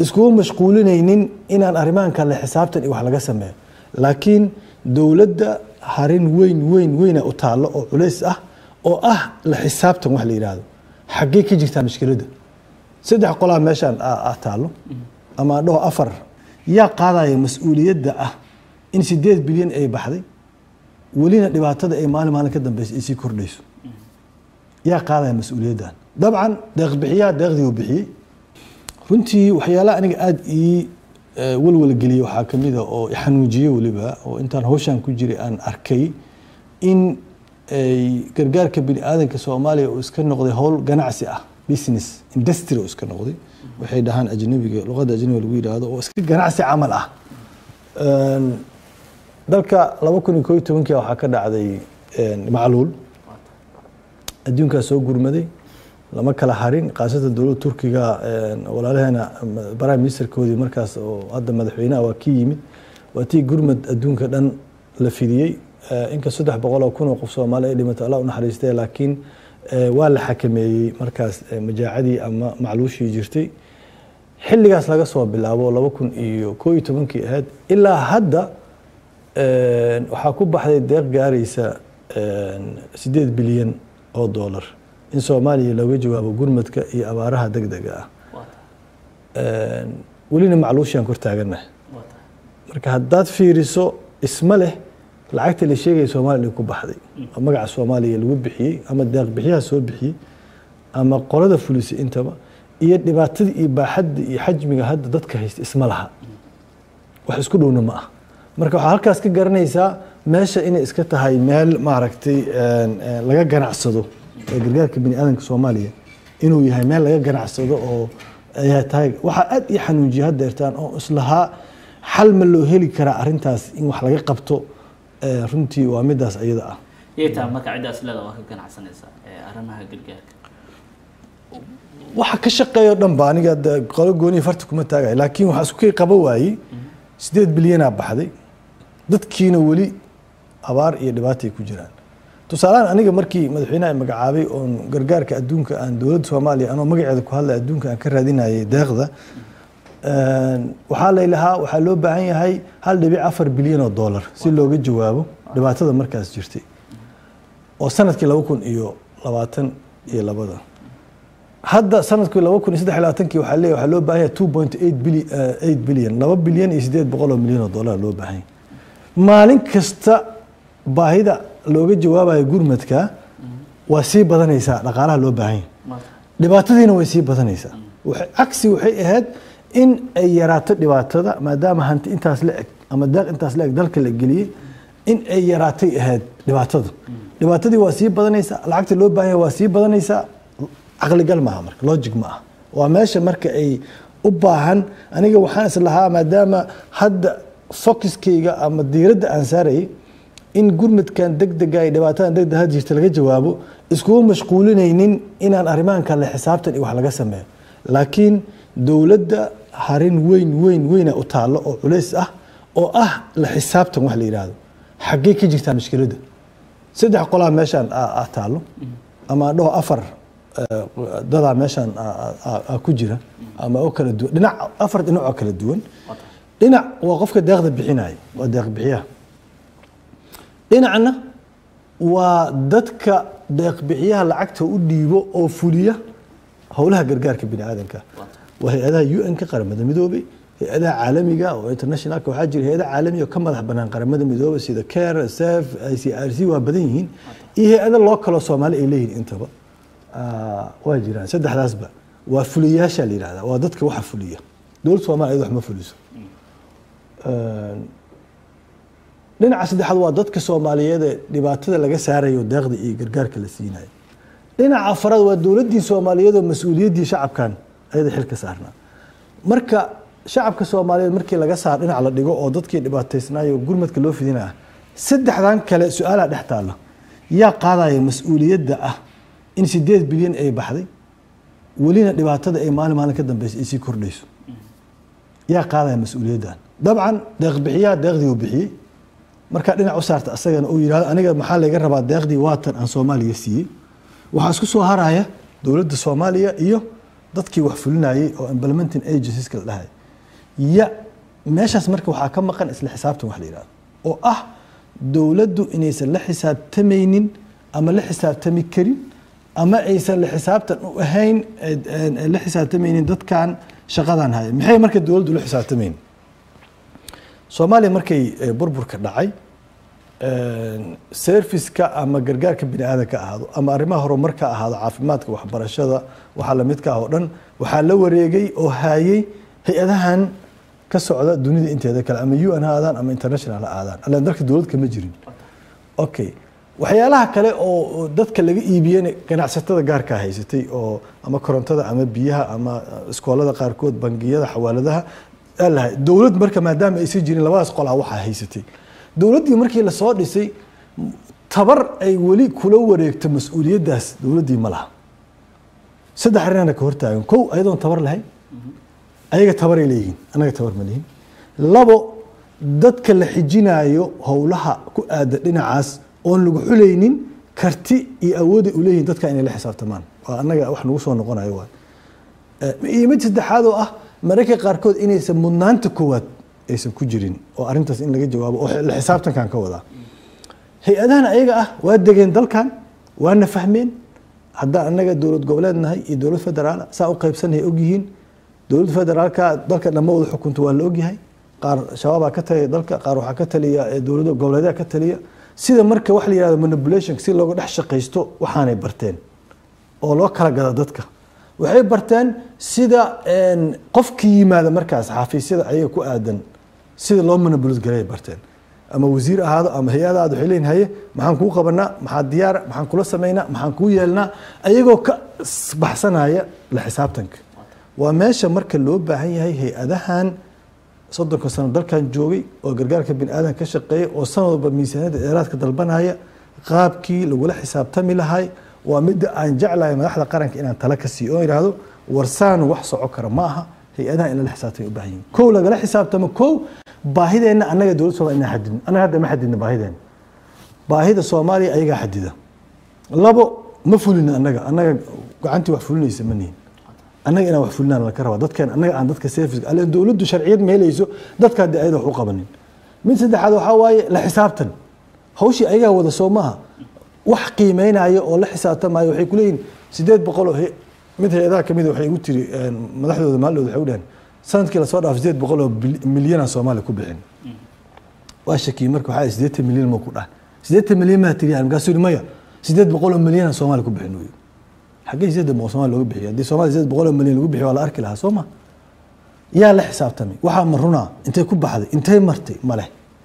iskugu mashquulinaynin inaan arrimahan kale xisaabtan iyo wax laga sameeyo laakiin dowladda harin weyn weyn weyna u taallo oo culays ah oo ah la xisaabtan wax la yidhaahdo xaggee ka jirtaa mushkiladda saddex qolaa meeshaan ah taallo ama dhaho afar yaa qaadaya mas-uuliyadda ah in sideed bilyan ay baxday welina dhibaatada ay maalin maalin ka dambeysa ay sii kordhayso yaa qaadaya mas-uuliyaddan dabcan deeqbixiyaha deeqdii uu bixiyey runtii waxyaalaha aniga aada ii walwalgeliyey waxaa ka mid a oo xanuujiyey weliba oo intaan hawshan ku jiray aan arkay in ay gargaarka bini aadanka soomaaliya uu iska noqday howl ganacsi ah business industry uu iska noqday waxay dhahaan ajnabiga luqadda ajnabiga lagu yidhaahdo oo iska ganacsi camal ah dalka laba kun iyo koo iyo tobankii waxaa ka dhacday macluul adduunkaa soo gurmaday lama kala harin khaasatan dowladda turkiga walaalaheena prime ministerkoodii markaas oo hadda madaxweynaha waa kii yimid waa tii gurmad adduunka dhan la fidiyey inka saddex boqol oo kun oo qof soomaali ay dhimatay allah u naxariistay laakiin waa la xakameeyey markaas majaacadii ama macluushii jirtay xilligaas laga soo bilaabo laba kun iyo koo iyo tobankii ahayd ilaa hadda waxaa ku baxday deeq gaaraysa sideed bilyan oo dollar in soomaaliya looga jawaabo gurmadka iyo abaaraha deg dega ah welina macluushiaan kor taaganahay marka haddaad fiiriso isma leh lacagta la sheegaya soomaliya ku baxday oo magaca soomaaliya lagu bixiyey ama deeq bixiyaha soo bixiyey ama qolada fulisay intaba iyo dhibaatadii iyo baaxadda iyo xajmiga hadda dadka haysta isma laha wax isku dhowna ma ah marka waxaa halkaas ka garanaysaa meesha inay iska tahay meel maaragtay laga ganacsado ee gargaarka bini aadanka soomaaliya inuu yahay meel laga ganacsado oo ayaa tahay waxaa aad ii xanuujiya haddeertaan oo islahaa xal ma loo heli karaa arrintaas in wax laga qabto runtii waa midaas ayada ah yaytaa marka ciddaas leeda waa ka ganacsanaysaa arrimaha gargaarka waxa ka shaqeeya o dhan ba aniga qolo gooniya farta kuma taagay laakiin waxaa isku kay qaba waayey sideed bilyanaa baxday dadkiina weli abaar iyo dhibaata ay ku jiraan tusaalahaan aniga markii madaxweynaha magacaabay oon gargaarka adduunka aan dowladda soomaaliya anoo magaceeda ku hadlay adduunka aan ka raadinayay deeqda waxaa laylahaa waxaa loo baahan yahay hal dhibic afar bilyan oo dollar si looga jawaabo dhibaatada markaas jirtay oo sanadkii laba kun iyo labaatan iyo labada hadda sanadkii laba kun iyo saddex iyo labaatankii waxaa leeyahay waxaa loo baahan yahay two point eight billion eight billion laba bilyan iyo sideed boqol oo milyan oo dollar loo baahan yahay maalin kasta baahida looga jawaabayo gurmadka waa sii badanaysaa dhaqaalaha loo baahan yahay dhibaatadiina way sii badanaysaa cagsi waxay ahayd in ay yaraato dhibaatada maadaama hanti intaas la eg ama deeq intaas la eg dalka la geliyey in ay yaraatay ahayd dhibaatada dhibaatadii waa sii badanaysaa lacagta loo baahan yahay waa sii badanaysaa caqligal maaha marka logic ma ah waa meesha marka ay u baahan aniga waxaan is lahaa maadaama hadda focuskayga ama diiradda aan saarayay in gurmadkan degdega iyo dhibaatadan degdeg had jirta laga jawaabo iskugu mashquulinaynin inaan arrimahan kale xisaabtan iyo wax laga sameeyo laakiin dowladda harin weyn weyn weyna u taallo oo culays ah oo ah la xisaabtan wax la yidhaahdo xaggee ka jirtaa mushkiladda saddex qolaa meeshaan ah taallo ama dhaho afar dadaa meeshaan ku jira ama oo kala duwan dhinac afar dhinac oo kala duwan dhinac waa qofka deeqda bixinaya waa deeq bixiyaha dhinacna waa dadka deeqbixiyaha lacagta u dhiibo oo fuliya howlaha gargaarka bini aadanka waa hay-adaha u n ka qaramada midoobay hay-adaha caalamiga oo internationalka waxaa jira hay-ada caalamiga oo ka madax banaan qaramada midoobay sida care sef i c r c waa badan yihiin iyo hay-ada loo kaloo soomaali ay leeyihin intaba waa jiraan saddexdaasba waa fuliyayaasha la yihahda waa dadka waxa fuliya dowladda soomaliya ayada wax ma fuliso dhinaca saddexaad waa dadka soomaaliyeed ee dhibaatada laga saarayo deeqda iyo gargaarka la siinayo dhinaca afaraad waa dowladdii soomaaliyeed oo mas-uuliyaddii shacabkan ayada xil ka saarnaa marka shacabka soomaaliyeed markii laga saar dhinac la dhigo oo dadkii dhibaataysnaayo gurmadka loo fidinaya saddexdan kale su-aalaa dhex taalla yaa qaadaya mas-uuliyadda ah in sideed bilyan ay baxday welina dhibaatada ay maalin maalin ka dambeysa ay sii kordhayso yaa qaadaya mas-uuliyaddan dabcan deeqbixiyaha deeqdii uu bixiyey markaa dhinac u saarta asagana uu yidhahdo aniga maxaa layga rabaa deeqdii waatan aan soomaaliya siiyey waxaa isku soo haraya dowladda soomaaliya iyo dadkii wax fulinayay oo implementing agencies la dhahay ya meeshaas marka waxaa ka maqan isla xisaabtan wax la yidhahdo oo ah dowladdu inaysan la xisaabtamaynin ama la xisaabtami karin ama aysan la xisaabtan u ahayn la xisaabtamaynin dadkan shaqadan haya maxay marka dowladdu la xisaabtamayn soomaaliya markay burburka dhacay serviceka ama gargaarka bini aadanka ahaado ama arrimaha horumarka ahaado caafimaadka waxbarashada waxaa lamidka ah oo dhan waxaa la wareegay oo haayay hay-adahan ka socda dunida inteeda kale ama un ha aadaan ama international ha aadaan allan dalka dowlad kama jirin okay waxyaalaha kale oo dadka laga iibiyena ganacsatada gaarkaa haysatay oo ama korontada ama biyaha ama iskoolada qaarkood bangiyada xawaaladaha lahay dowlad marka maadaama aysan jirin labadaas qolaa waxaa haysatay dowladdii markii lasoo dhisay tabar ay weli kula wareegto mas-uuliyaddaas dowladdii ma laha saddex arrinana ka hortaagan kow ayadoon tabar lahayn ayaga tabaray leeyihiin annaga tabar ma lihin labo dadka la xijinaayo howlaha ku aada dhinacaas oon lagu xulaynin karti iyo awooday u leeyihin dadka inay la xisaabtamaan waa annaga wax nagu soo noqonayo waay iyo mid saddexaad oo ah mararka qaarkood inaysan mudnaanta koowaad aysan ku jirin oo arrintaas in laga jawaabo oo la xisaabtankan ka wadaa hay-adahan ayaga ah waa degeen dalkan waana fahmeen haddaan annaga dowlad goboleed nahay iyo dowlad federaal saa u qaybsanay ogyihiin dowladda federaalka dalka dhamma wada xukunta waa la ogyahay qaar shabaabaa ka taliya dalka qaar waxaa ka taliya dowlada goboleedaha ka taliya sida marka wax la yihahdo manipulation si looga dhex shaqaysto waxaanay barteen oo loo kala gada dadka waxay barteen sida qofki yimaada markaas xafiisyada ayaga ku aadan sida loo manipulate garay barteen ama wasiir ahaado ama hay-ada aad waxay leeyihin haye maxaan kuu qabanaa maxaa diyaara maxaan kula samaynaa maxaan kuu yeelnaa ayagoo ka baxsanaya la xisaabtanka waa meesha marka loo baahan yahay hay-adahan soddonka sano dalkan joogay oo gargaarka bini aadan ka shaqeeya oo sanad walba miisaaniyadda dheeraadka dalbanaya qaabkii lagula xisaabtami lahay waa midda aan jeclahay madaxda qaranka inaan tala ka siiyo oo yidhaahdo warsaan wax soco kara ma aha hay-adaha in lala xisaabtama u baahan yihin kow lagala xisaabtamo kow baahideenna annaga dowlad somalia inaan xadidno annaga hadda ma xadidno baahideenna baahida soomaaliya ayagaa xadida labo ma fulino annaga annaga gacantii wax fulinaysa ma nihin annaga inaan wax fulinaan laka rabaa dadkeen annaga aan dadka service alle dowladdu sharciyad ma helayso dadka haddii ayada wax u qabanin mid saddexaad waxaa waaye la xisaabtan hawshii ayagaa wada soo maaha wax qiimeynaya oo la xisaabtamaayo waxay kuleeyihin sideed boqol oo mid hay-adaha kamid waxay igu tiri madaxdooda maalidooda waxay u dhaheen sanadkii lasoo dhaaf sideed boqol oo milyanaa soomaaliya ku bixin waa shakiyey marka waxaa sideetan milyan ma ku dhaha sideetan milyan maa tiriyaa markaasuu yidhi maya sideed boqol oo milyanaa soomaaliya ku bixin uyu xaggee sideed boqol soomaaliya looga bixiyo haddii soomaaliya sideed boqol oo milyan lagu bixiyo waa la arki lahaa soo ma yaa la xisaabtamay waxaa ma runaa intay ku baxday intay martay ma leh